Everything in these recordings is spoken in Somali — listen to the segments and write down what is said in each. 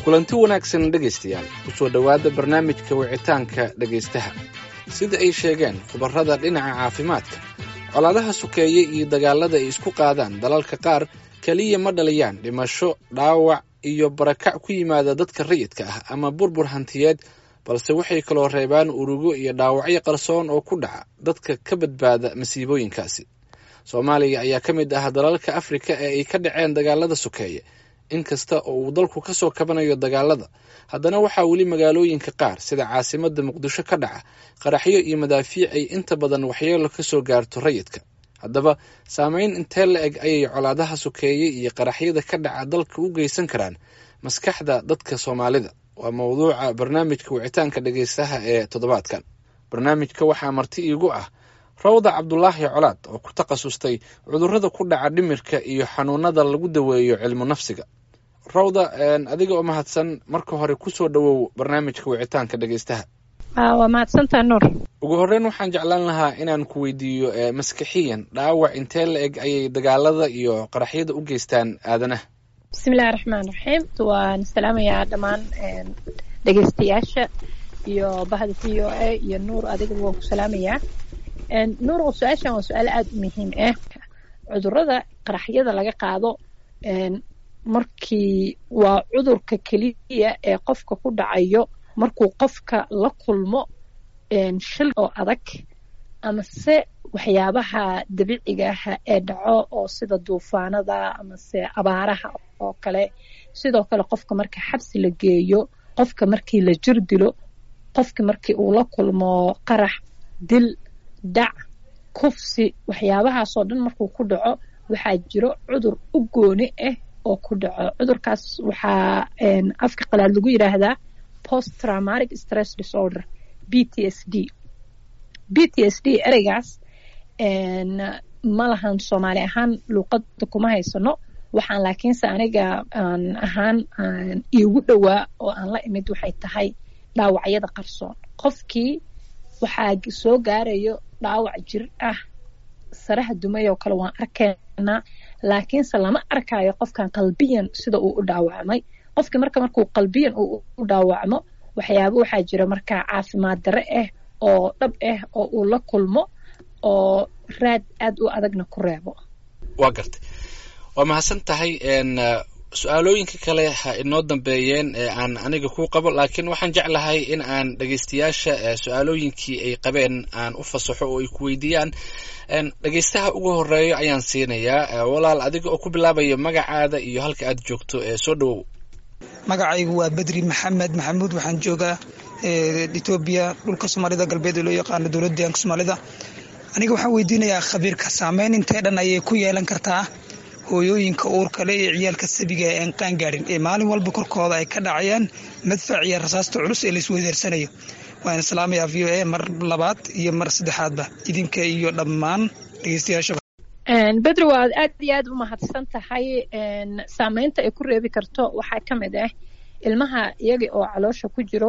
kulanti wanaagsan dhegaystayaal kusoo dhowaada barnaamijka wicitaanka dhegaystaha sida ay sheegeen khubarrada dhinaca caafimaadka colaadaha sokeeye iyo dagaallada ay isku qaadaan dalalka qaar keliya ma dhaliyaan dhimasho dhaawac iyo barakac ku yimaada dadka rayidka ah ama burbur hantiyeed balse waxay kaloo reebaan urugo iyo dhaawacyo qarsoon oo ku dhaca dadka ka badbaada masiibooyinkaasi soomaaliya ayaa ka mid ah dalalka afrika ee ay ka dhaceen dagaalada sokeeye inkasta oo uu dalku ka soo kabanayo dagaalada haddana waxaa weli magaalooyinka qaar sida caasimadda muqdisho ka dhaca qaraxyo iyo madaafiic ay inta badan waxyeelo ka soo gaarto rayidka haddaba saameyn intee la eg ayay colaadaha sokeeye iyo qaraxyada ka dhaca dalka u geysan karaan maskaxda dadka soomaalida waa mowduuca barnaamijka wicitaanka dhegaystaha ee toddobaadkan barnaamijka waxaa marti iigu ah rawda cabdulaahi colaad oo ku takhasustay cudurrada ku dhaca dhimirka iyo xanuunada lagu daweeyo cilmu nafsiga rawda adiga oo mahadsan marka hore kusoo dhowow barnaamijka wicitaanka dhegaystaha waa mahadsantaa nuur ugu horreyn waxaan jeclaan lahaa inaan ku weydiiyo maskixiyan dhaawac intee la eg ayay dagaalada iyo qaraxyada u geystaan aadanaha bismillahi raxmaan raxiim waan salaamayaa dhammaan dhegaystayaasha iyo bahda v o a iyo nuur adigaba waan ku salaamayaa nuur su-aashan waa su-aal aada u muhiim ah cudurada qaraxyada laga qaado markii waa cudurka keliya ee qofka ku dhacayo markuu qofka la kulmo shil oo adag amase waxyaabaha dabiiciga ah ee dhaco oo sida duufaanada amase abaaraha oo kale sidoo kale qofka marka xabsi la geeyo qofka markii la jir dilo qofka markii uu la kulmo qarax dil dhac kufsi waxyaabahaasoo dhan markuu ku dhaco waxaa jiro cudur u gooni ah oo ku dhaco cudurkaas waxaa afka qalaad lagu yidhaahdaa post traumatic stress disorder b t s d b t s d ereygaas ma lahan soomaali ahaan luuqada kuma haysano waxaan laakiinse aniga aan ahaan iigu dhowaa oo aan la imid waxay tahay dhaawacyada qarsoon qofkii waxaa soo gaarayo dhaawac jir ah saraha dumay oo kale waan arkaynaa laakiinse lama arkayo qofkan qalbiyan sida uu u dhaawacmay qofkii marka markuu qalbiyan uu u dhaawacmo waxyaaba waxaa jira markaa caafimaad dare ah oo dhab ah oo uu la kulmo oo raad aad u adagna ku reebo waa gartay waa mahadsan tahay su-aalooyinka kale ha inoo dambeeyeen ee aan aniga ku qabo laakiin waxaan jeclahay in aan dhegaystayaasha su-aalooyinkii ay qabeen aan u fasaxo oo ay ku weydiiyaan dhegaystaha ugu horeeyo ayaan siinayaa walaal adiga oo ku bilaabaya magacaada iyo halka aad joogto ee soo dhowow magacaygu waa bedri maxamed maxamuud waxaan joogaa etoobiya dhulka soomaalida galbeed ee loo yaqaano dowladda deegaanka soomaalida aniga waxaan weydiinayaa khabiirka saameyn intee dhan ayay ku yeelan kartaa hooyooyinka uurka le ee ciyaalka sabiga ee aan qaangaarin ee maalin walba korkooda ay ka dhacayaan madfac iyo rasaasta culus ee laisweydeersanayo waan islaamayaa v o a mar labaad iyo mar saddexaadba idinka iyo dhammaan dhegeystayaashaba bedri waad aad iyo aad u mahadsan tahay saameynta ay ku reebi karto waxaa ka mid ah ilmaha iyaga oo caloosha ku jiro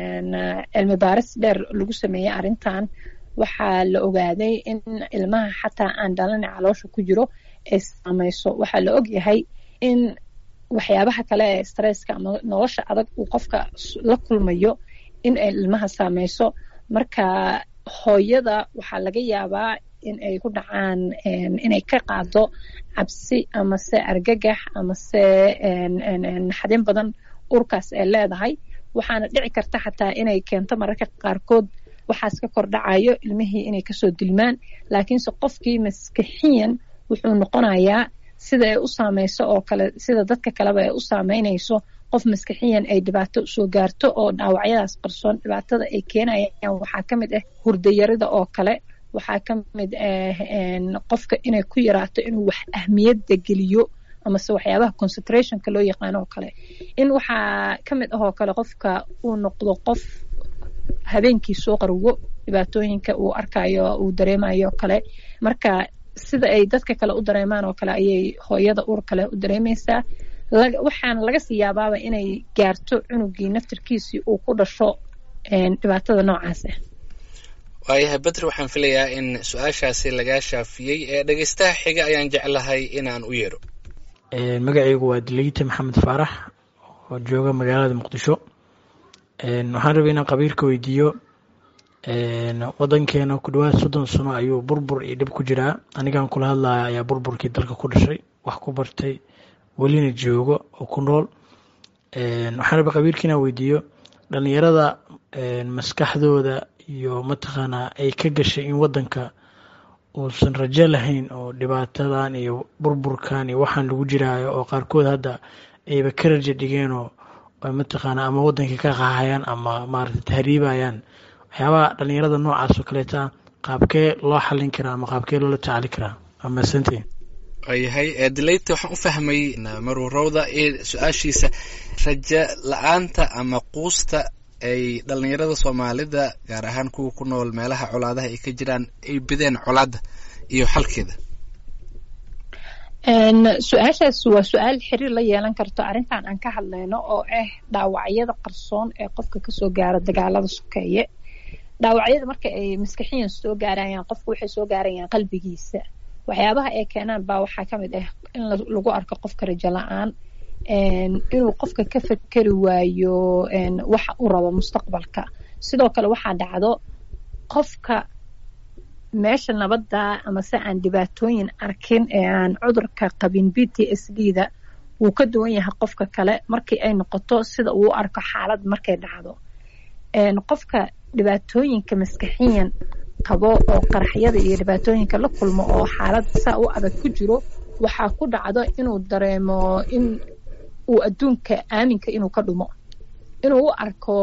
cilmi baaris dheer lagu sameeyey arrintan waxaa la ogaaday in ilmaha xataa aan dhalana caloosha ku jiro ay saameyso waxaa la og yahay in waxyaabaha kale ee stresska ama nolosha adag uu qofka la kulmayo in ay ilmaha saameyso marka hooyada waxaa laga yaabaa in ay ku dhacaan inay ka qaado cabsi amase argagax amase naxdin badan urkaas ay leedahay waxaana dhici karta xataa inay keento mararka qaarkood waxaas ka kor dhacayo ilmihii inay kasoo dilmaan laakiinse qofkii maskixiyan wuxuu noqonayaa sida ay u saameyso oo kale sida dadka kaleba ay u saameynayso qof maskixiyan ay dhibaato soo gaarto oo dhaawacyadaas qarsoon dhibaatada ay keenayaan waxaa ka mid ah hurdayarida oo kale waxaa ka mid ah qofka inay ku yaraato inuu wax ahmiyadda geliyo amase waxyaabaha concentrationka loo yaqaano oo kale in waxaa ka mid ah oo kale qofka uu noqdo qof habeenkii soo qarwo dhibaatooyinka uu arkayo uu dareemayo kale marka sida ay dadka kale u dareemaan oo kale ayay hooyada uur kale u dareemaysaa waxaana laga sii yaabaaba inay gaarto cunugii naftirkiisii uu ku dhasho dhibaatada noocaas ah waayahay bedri waxaan filayaa in su-aashaasi lagaa shaafiyey ee dhegeystaha xiga ayaan jeclahay inaan u yeedho magacaygu waa dileyte maxamed faarax oo jooga magaalada muqdisho waxaan rabay inaan qabiilka weydiiyo wadankeena ku dhawaad soddon sano ayuu burbur iyo dhib ku jiraa anigan kula hadlaya ayaa burburkii dalka ku dhashay wax ku bartay welina joogo oo ku nool waxaan rabay qabiilka inaan weydiiyo dhalinyarada maskaxdooda iyo mataqaanaa ay ka gashay in wadanka uusan rajo lahayn oo dhibaatadan iyo burburkan iyo waxaan lagu jiraayo oo qaarkood hadda ayba ka rajo dhigeenoo mataqaanaa ama wadankii ka qaxayaan ama maaragta tahriibayaan waxyaabaha dhalinyarada noocaas oo kaleeta qaabkee loo xalin karaa ama qaabkee loola tacaali karaa waa mahadsantiin waayahay dilayta waxaan u fahmay marwarowda su-aashiisa rajo la-aanta ama quusta ay dhalinyarada soomaalida gaar ahaan kuwa ku nool meelaha colaadaha ay ka jiraan ay bideen colaadda iyo xalkeeda su-aashaas waa su-aal xiriir la yeelan karto arrintan aan ka hadlayno oo ah dhaawacyada qarsoon ee qofka kasoo gaara dagaalada sokeeye dhaawacyada marka ay maskaxiyan soo gaarayaan qofka waxay soo gaarayaan qalbigiisa waxyaabaha ay keenaan baa waxaa ka mid ah in lagu arko qofka rajo la-aan inuu qofka ka fekeri waayo waxa uu rabo mustaqbalka sidoo kale waxaa dhacdo qofka meesha nabadda ama se aan dhibaatooyin arkin ee aan cudurka qabin b t s d da wuu ka duwan yahay qofka kale markii ay noqoto sida uu u arko xaalad markay dhacdo qofka dhibaatooyinka maskaxiyan qabo oo qaraxyada iyo dhibaatooyinka la kulmo oo xaalad saa u adag ku jiro waxaa ku dhacdo inuu dareemo in uu adduunka aaminka inuu ka dhumo inuu u arko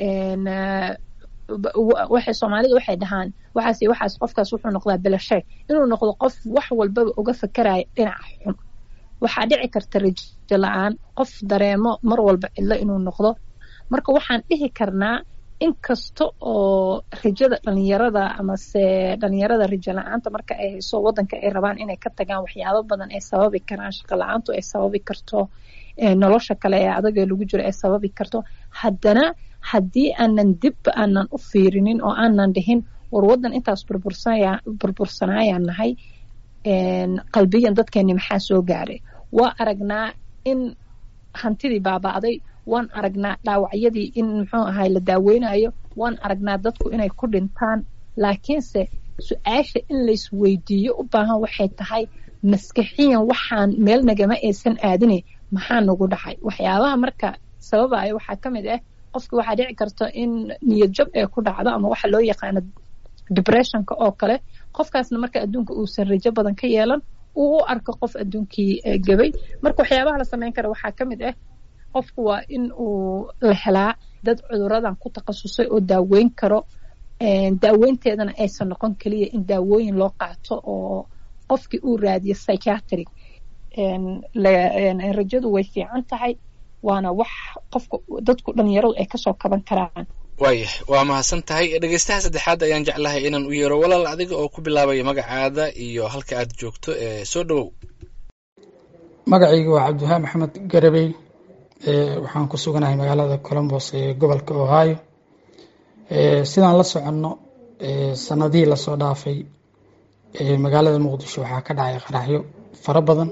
waxay soomaalida waxay dhahaan waxaas iyo waxaas qofkaas wuxuu noqdaa belasheeg inuu noqdo qof wax walbaba uga fakeraya dhinaca xun waxaa dhici karta rajo la-aan qof dareemo mar walba cidlo inuu noqdo marka waxaan dhihi karnaa inkasta oo rajada dhalinyarada amase dhalinyarada rajo la-aanta marka ay hayso wadanka ay rabaan inay ka tagaan waxyaabo badan ay sababi karaan shaqo la-aantu ay sababi karto nolosha kale ee adagee lagu jiro ay sababi karto haddana haddii aanan dib aanan u fiirinin oo aanan dhihin war wadan intaas burbursanayaan nahay qalbiyan dadkeeni maxaa soo gaaray waa aragnaa in hantidii baaba'day waan aragnaa dhaawacyadii in muxuu ahay la daaweynayo waan aragnaa dadku inay ku dhintaan laakiinse su-aasha in laysweydiiyo u baahan waxay tahay maskaxiyan waxaan meel nagama aysan aadine maxaa nagu dhacay waxyaabaha marka sababaya waxaa ka mid ah qofki waxaa dhici karta in niyad jab ee ku dhacdo ama waxa loo yaqaano depressionka oo kale qofkaasna marka adduunka uusan rajo badan ka yeelan uu u arko qof adduunkii gabay marka waxyaabaha la sameyn kara waxaa ka mid ah qofku waa in uu la helaa dad cuduradan ku takhasusay oo daaweyn karo daaweynteedana aysan noqon keliya in daawooyin loo qaato oo qofkii uu raadiyo psychiatric rajadu way fiican tahay waana wax qofka dadku dhalinyaradu ay kasoo kaban karaan waayah waa mahadsan tahay dhegeystaha saddexaad ayaan jeclahay inaan u yeero walaal adiga oo ku bilaabaya magacaada iyo halka aad joogto soo dhowow magacayga waa cabdiwahaa maxamed garabey waxaan ku suganahay magaalada colombos ee gobolka ohio sidaan la soconno sanadihii lasoo dhaafay magaalada muqdisho waxaa ka dhacay qaraxyo fara badan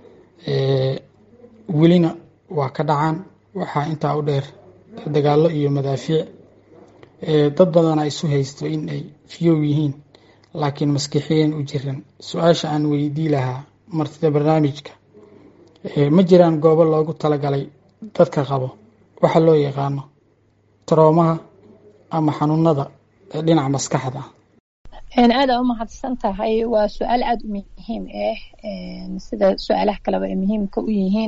welina waa ka dhacaan waxaa intaa u dheer dagaallo iyo madaafiic dad badana isu haysto in ay fiyow yihiin laakiin maskixiyan u jiran su-aasha aan weydii lahaa martida barnaamijka ma jiraan goobo loogu talagalay dadka qabo waxa loo yaqaano taroomaha ama xanuunada dhinaca maskaxda aada u mahadsan tahay waa su-aal aada u muhiim ah sida su-aalaha kaleba ay muhiimka u yihiin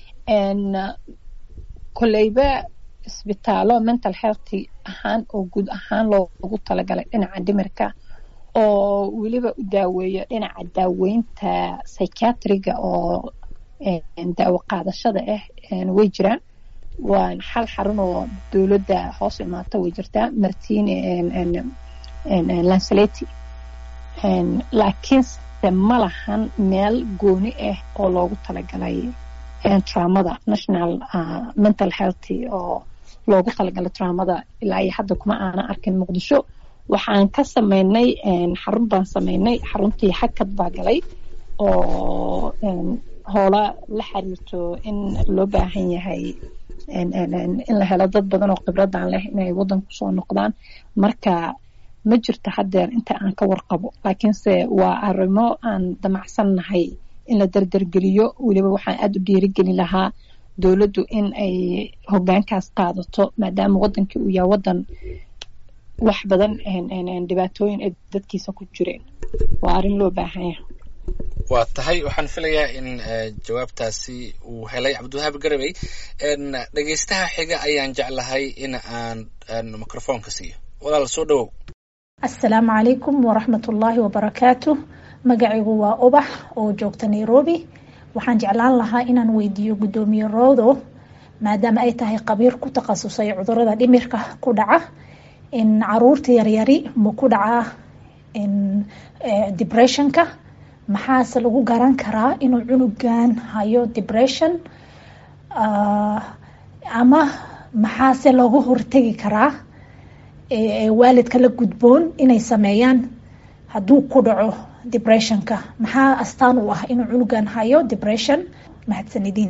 koleyba isbitaalo mental health ahaan oo guud ahaan loogu talagalay dhinaca dhimirka oo weliba u daaweeyo dhinaca daaweynta psychiatriga oo daawo qaadashada ah way jiraan waa xal xarun oo dowladda hoos imaata way jirtaa martin lanceleti laakiinse ma lahan meel gooni ah oo loogu talagalay traumada national mental health oo loogu talagalay traumada ilaa iyo hadda kuma aana arkin muqdisho waxaan ka sameynay xarun baan sameynay xaruntii hakad baa galay oo hoola la xiriirto in loo baahan yahay in la helo dad badan oo khibradan leh inay wadanka kusoo noqdaan marka ma jirto haddeer inta aan ka warqabo laakiinse waa arrimo aan damacsannahay in la dardargeliyo weliba waxaan aada u dhiirigelin lahaa dowladdu in ay hogaankaas qaadato maadaama wadankii uu yahay wadan wax badan dhibaatooyin ay dadkiisa ku jireen waa arrin loo baahan yahay waa tahay waxaan filayaa in jawaabtaasi uu helay cabdiwahaab garabey dhegeystaha xiga ayaan jeclahay in aan microfoonka siiyo walaal soo dhawow assalaamu calaykum waraxmat ullaahi wabarakaatu magacaygu waa ubax oo joogta nairobi waxaan jeclaan lahaa inaan weydiiyo guddoomiye roodo maadaama ay tahay qabiir ku takhasusay cudurada dhimirka ku dhaca in caruurta yaryari ma ku dhacaa depressionka maxaase lagu garan karaa inuu cunugan hayo depression ama maxaase loogu hortegi karaa waalidka la gudboon inay sameeyaan hadduu ku dhaco depressionka maxaa astaan u ah inuu cunugan hayo depression mahadsanidin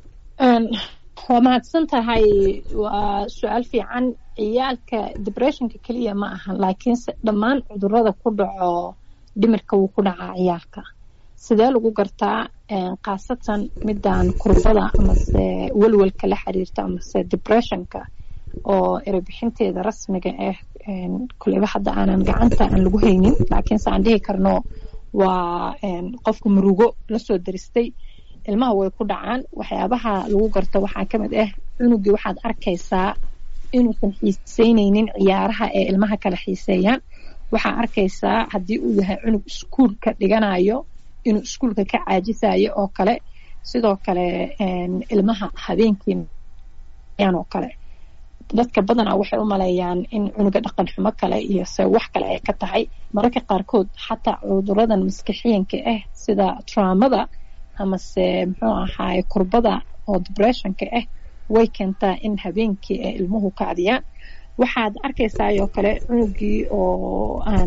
waa mahadsan tahay waa su-aal fiican ciyaalka depressionka keliya ma ahan laakiinse dhammaan cudurada ku dhaco dhimirka wuu ku dhacaa ciyaalka sidee lagu gartaa khaasatan midan kurbada amase welwelka la xiriirta amase depressionka oo erebixinteeda rasmiga ah kuleyba hadda aanan gacanta aan lagu haynin laakiinse aan dhihi karno waa qofka murugo lasoo daristay ilmaha way ku dhacaan waxyaabaha lagu garto waxaa ka mid ah cunugii waxaad arkaysaa inuusan xiiseyneynin ciyaaraha ee ilmaha kala xiiseeyaan waxaa arkaysaa haddii uu yahay cunug iskuulka dhiganayo inuu iskuulka ka caajisayo oo kale sidoo kale ilmaha habeenkii oo kale dadka badanaa waxay u maleeyaan in cunuga dhaqan xumo kale iyo se wax kale ay ka tahay mararka qaarkood xataa cuduradan maskixiyanka ah sida traumada amase muxuu ahaay kurbada oo depressionka ah way keentaa in habeenkii ay ilmuhu kacdiyaan waxaad arkaysaayoo kale cunugii oo aan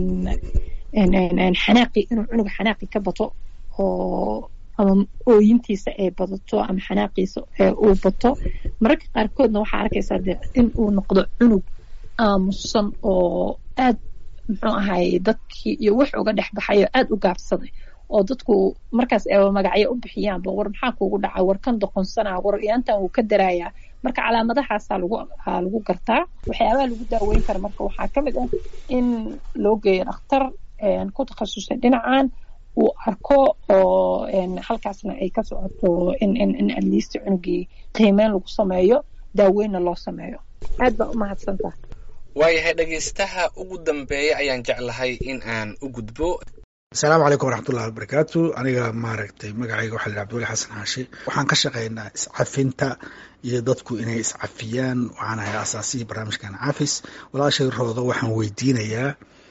xanaaqi inuu cunuga xanaaqi ka bato oo ama ooyintiisa ay badato ama xanaaqiisa uu bato mararka qaarkoodna waxaa arkaysaa de in uu noqdo cunug aamusan oo aad muxuu ahay dadkii iyo wax uga dhex baxayo aad u gaabsaday oo dadku markaas ay magacyo u bixiyaanba war maxaa kuugu dhaca war kan doqonsanaa war iyaantan wuu ka daraayaa marka calaamadahaasa lagu lagu gartaa waxyaabaha lagu daaweyn kara marka waxaa ka mid ah in loo geeyo dhakhtar ku takhasusay dhinacan uu arko oo halkaasna ay ka socoto in in in atleast cunugii qiimeyn lagu sameeyo daaweynna loo sameeyo aad baa u mahadsantaha waayahay dhegaystaha ugu dambeeya ayaan jeclahay in aan u gudbo asalaamu calaykum waraxmatullahi wabarakaatu aniga maaragtay magacayga waxaa la abdulli xasan xaashi waxaan ka shaqaynaa iscafinta iyo dadku inay iscafiyaan waxaan ahay asaasihii barnaamijkan cafis walaashay roodo waxaan weydiinayaa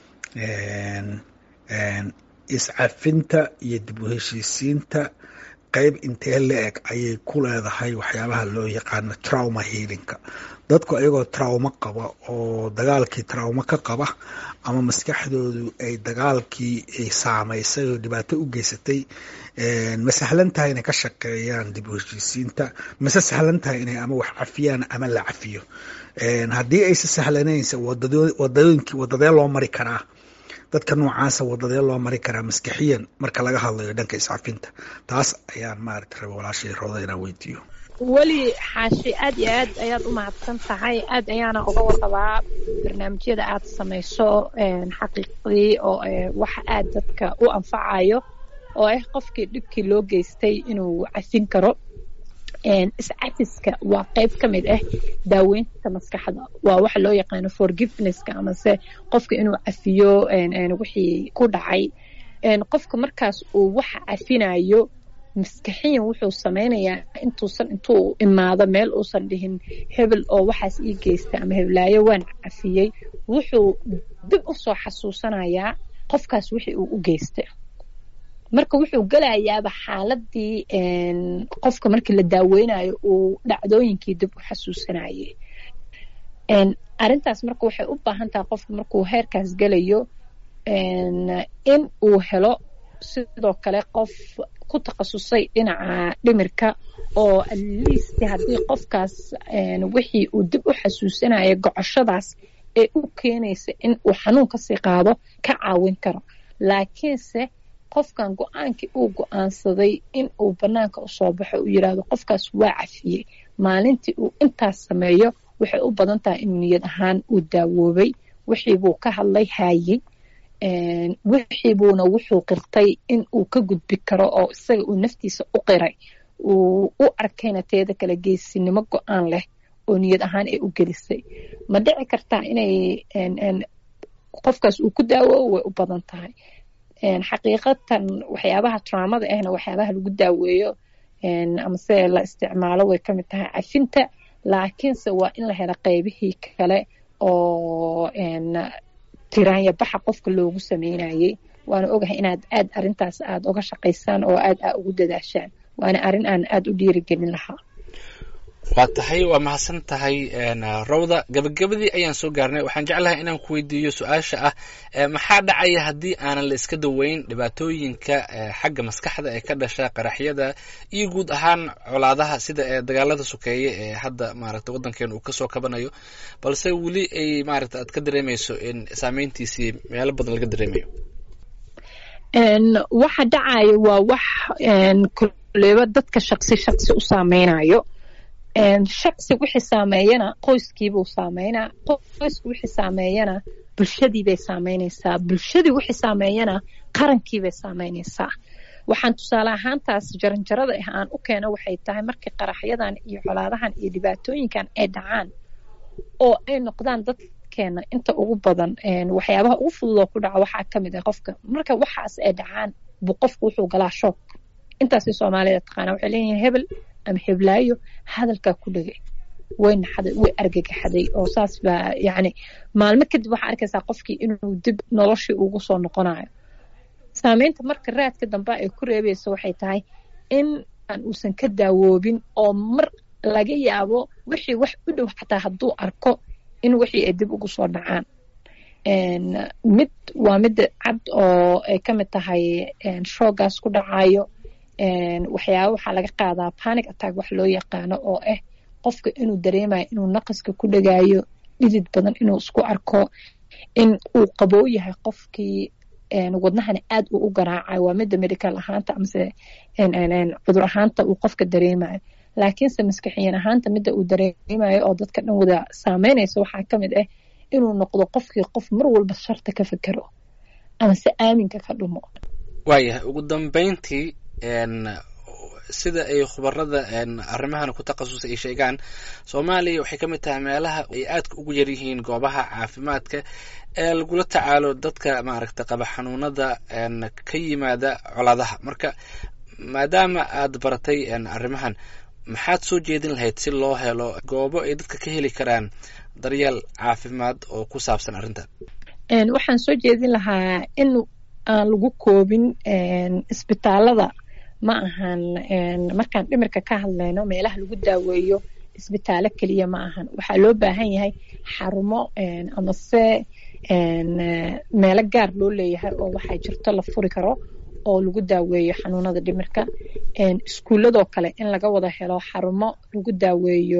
iscafinta iyo dib u heshiisiinta qeyb intee la eg ayay ku leedahay waxyaabaha loo yaqaano trauma healinka dadku ayagoo traumo qaba oo dagaalkii traumo ka qaba ama maskaxdoodu ay dagaalkii ay saamaysay oo dhibaato u geysatay ma sahlan tahay inay ka shaqeeyaan dib u heshiisiinta mase sahlan tahay inay ama wax cafiyaan ama la cafiyo haddii aysa sahlanaynsa wadadooyinkii wadadee loo mari karaa dadka noocaasa wadadee loo mari karaa maskixiyan marka laga hadlayo dhanka iscafinta taas ayaan maaragta raba walaashay rooda inaan weydiiyo weli xaashi aad iyo aad ayaad u mahadsan tahay aad ayaana uga warqabaa barnaamijyada aad samayso xaqiiqdii oo wax aad dadka u anfacayo oo ah qofkii dhibkii loo geystay inuu cafin karo iscafiska waa qayb ka mid ah daaweynta maskaxda waa waxa loo yaqaano forgivenesska amase qofka inuu cafiyo wixii ku dhacay qofka markaas uu waxa cafinayo maskaxiyan wuxuu samaynayaa intuusan intuu imaado meel uusan dhihin hebel oo waxaas ii geysta ama heblaayo waan cafiyey wuxuu dib u soo xasuusanayaa qofkaas wixii uu u geystay marka wuxuu gelayaaba xaaladii qofka markii la daaweynayo uu dhacdooyinkii dib u xasuusanayay arrintaas marka waxay u baahan tahay qofka markuu heerkaas gelayo in uu helo sidoo kale qof ku ku takhasusay dhinaca dhimirka oo atleast haddii qofkaas wixii uu dib u xasuusanaya gocoshadaas ee u keenaysa in uu xanuun kasii qaado ka caawin karo laakiinse qofkan go-aankii uu go-aansaday in uu banaanka usoo baxo uu yiraahdo qofkaas waa cafiyey maalintii uu intaas sameeyo waxay u badan tahay inuu niyad ahaan uu daawoobay wixiibuu ka hadlay haayey wixiibuuna wuxuu qirtay in uu ka gudbi karo oo isaga uu naftiisa u qiray uu u arkayna teeda kale geesinimo go-aan leh oo niyad ahaan ay u gelisay ma dhici kartaa inay qofkaas uu ku daawoobo way u badan tahay xaqiiqatan waxyaabaha traumada ahna waxyaabaha lagu daaweeyo amase la isticmaalo way ka mid tahay cafinta laakiinse waa in la helo qeybihii kale oo tiraanya baxa qofka loogu sameynayay waana ogahay inaad aad arintaas aad uga shaqaysaan oo aad aa ugu dadaashaan waana arrin aan aad u dhiirigelin lahaa waa tahay waa mahadsan tahay rawda gabagabadii ayaan soo gaarnay waxaan jeclahay inaan ku weydiiyo su-aasha ah maxaa dhacaya haddii aanan la iska daweyn dhibaatooyinka xagga maskaxda ee ka dhasha qaraxyada iyo guud ahaan colaadaha sida dagaalada sokeeye ee hadda maaragta waddankeena uu kasoo kabanayo balse weli ay maaragta aad ka dareemayso in saameyntiisii meelo badan laga dareemayo waxa dhacayo waa wax koleba dadka shaqsi shaqsi u saameynayo shaqsi wixii saameeyana qoyskiibuu saameynaa qoysku wixii saameeyana bulshadiibay saameynaysaa bulshadii wixii saameeyana qarankiibay saameynaysaa waxaan tusaale ahaantaas jaranjarada ah aan u keeno waxay tahay markii qaraxyadan iyo colaadahan iyo dhibaatooyinkan ay dhacaan oo ay noqdaan dadkeena inta ugu badan waxyaabaha ugu fududoo ku dhaca waxaa ka mid ah qofka marka waxaas ay dhacaan buu qofku wuxuu galaa shoog intaasay soomaalida taqaana waxay leeyihiin hebel ama heblaayo hadalkaa ku dhegay way naxday way argagaxday oo saas baa yacni maalmo kadib waxaa arkaysaa qofkii inuu dib noloshii ugu soo noqonayo saameynta marka raadka dambe ay ku reebayso waxay tahay in aan uusan ka daawoobin oo mar laga yaabo wixii wax u dhow xataa hadduu arko in wixii ay dib ugu soo dhacaan mid waa midda cad oo ay ka mid tahay shoogaas ku dhacayo waxyaaba waxaa laga qaadaa panic attack wax loo yaqaano oo ah qofka inuu dareemayo inuu naqaska ku dhagaayo dhidid badan inuu isku arko in uu qaboo yahay qofkii wadnahana aad uu u garaacayo waa midda medical ahaanta amase cudur ahaanta uu qofka dareemayo laakiinse maskaxiyan ahaanta midda uu dareemayo oo dadka dhan wada saameynaysa waxaa ka mid ah inuu noqdo qofkii qof mar walba sharta ka fekero amase aaminka ka dhumo waayahay ugu dambeyntii sida ay khubarada arrimahan ku takhasusay ay sheegaan soomaaliya waxay ka mid tahay meelaha ay aadka ugu yar yihiin goobaha caafimaadka ee lagula tacaalo dadka maaragta qaba xanuunada ka yimaada colaadaha marka maadaama aad baratay arrimahan maxaad soo jeedin lahayd si loo helo goobo ay dadka ka heli karaan daryeel caafimaad oo ku saabsan arrintan waxaan soo jeedin lahaa in aan lagu koobin isbitaalada ma ahan markaan dhimirka ka hadlayno meelaha lagu daaweeyo isbitaalo keliya ma ahan waxaa loo baahan yahay xarumo amase meelo gaar loo leeyahay oo waxaa jirto la furi karo oo lagu daaweeyo xanuunada dhimirka iskuuladoo kale in laga wada helo xarumo lagu daaweeyo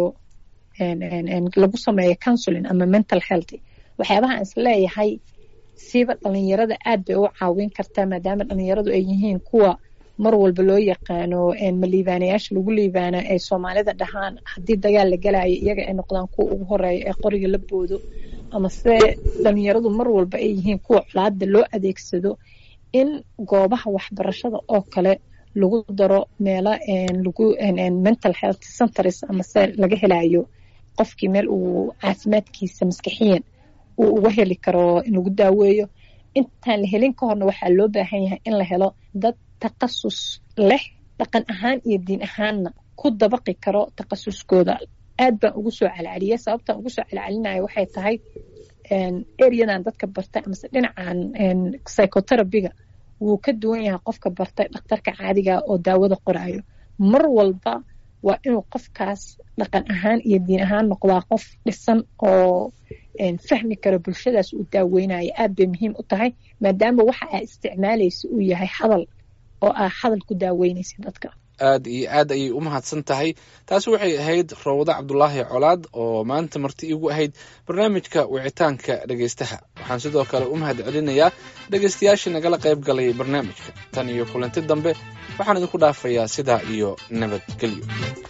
lagu sameeyo counseling ama mental health waxyaabaha aan isleeyahay siiba dhalinyarada aad bay u caawin kartaa maadaama dhalinyaradu ay yihiin kuwa mar walba loo yaqaano ma liibaanayaasha lagu liibaana ay soomaalida dhahaan haddii dagaal la galayo iyaga ay noqdaan kuwa ugu horeeya ee qoriga la boodo amase dhalinyaradu mar walba ay yihiin kuwa colaada loo adeegsado in goobaha waxbarashada oo kale lagu daro meelo lagu mental health centers amase laga helayo qofkii meel uu caafimaadkiisa maskaxiyan uu uga heli karo in lagu daaweeyo intaan la helin ka horna waxaa loo baahan yahay in la helo dad takasus leh dhaqan ahaan iyo diin ahaanna ku dabaqi karo takasuskooda aad baan ugu soo celceliya sababtaan ugu soo celcelinaya waxay tahay ereyadan dadka bartay amase dhinacan psychoterabiga wuu ka duwan yahay qofka bartay dhakhtarka caadiga oo daawada qorayo mar walba waa inuu qofkaas dhaqan ahaan iyo diin ahaan noqdaa qof dhisan oo fahmi karo bulshadaas uu daaweynayo aad bay muhiim u tahay maadaama waxa aa isticmaalaysa uu yahay hadal oo aa hadal ku daaweynaysid dadka aad iyo aad ayay u mahadsan tahay taasi waxay ahayd rawda cabdulaahi colaad oo maanta marti igu ahayd barnaamijka wicitaanka dhegaystaha waxaan sidoo kale u mahad celinayaa dhegaystayaashii nagala qayb galay barnaamijka tan iyo kulanti dambe waxaan idinku dhaafayaa sidaa iyo nabadgelyo